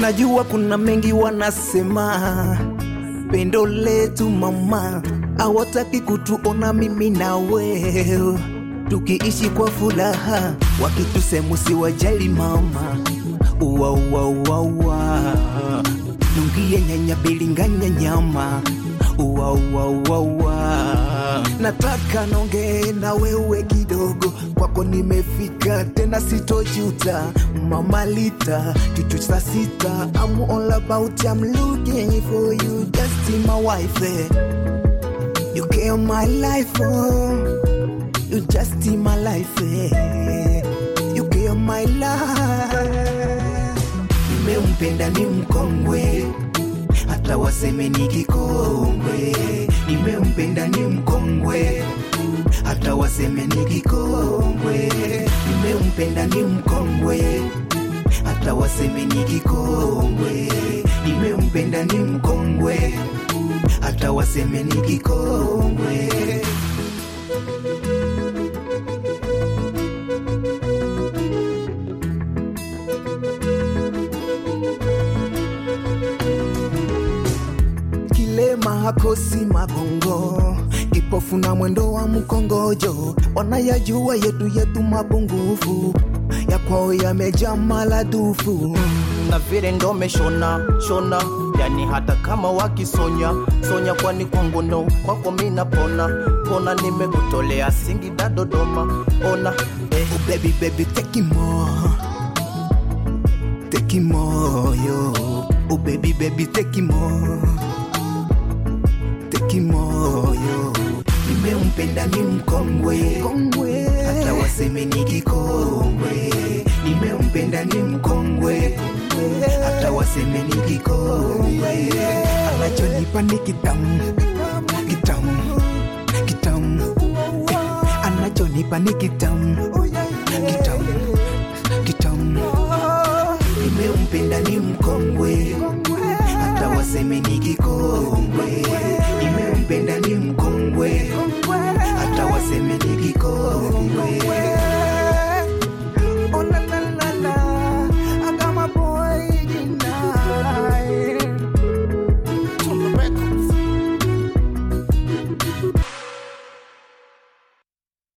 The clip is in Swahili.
Najua kuna mengi wanasema, pendo letu mama, hawataki kutuona mimi na wewe tukiishi kwa furaha, wakitusemu si wajali mama, uwa uwa uwa uwa nungie nyanya bilinganya nyama uwa uwa uwa uwa nataka nongee na wewe kidogo, kwako nimefika tena, sitojuta mama Lita chuchu saa sita, I'm all about I'm looking for you, just be my wife eh. You care my life oh. You just in my life eh. You care my life Nimempenda ni mkongwe hata waseme ni kikongwe Nimempenda ni mkongwe hata waseme ni kikongwe Nimempenda ni mkongwe hata waseme ni kikongwe Nimempenda ni mkongwe hata waseme ni kikongwe kilema hakosi magongo, kipofu na mwendo wa mkongojo, wanayajua yetu yetu mapungufu, ya kwao yamejaa maradufu. na vile ndo meshona shona, yani hata kama wakisonya sonya, kwani kwangu ndo kwako mina pona pona, nimekutolea Singida Dodoma, ona eh. Oh baby baby take it more, take it more yo. Oh baby baby take it more, take it more yo. Nimempenda ni mkongwe, kongwe. hata waseme ni kikongwe. Nimempenda ni mkongwe, hata waseme ni kikongwe. Anachonipa ni kitamu, kitamu, kitamu. Eh, Anachonipa ni kitamu, kitamu, kitamu. Nimempenda ni mkongwe,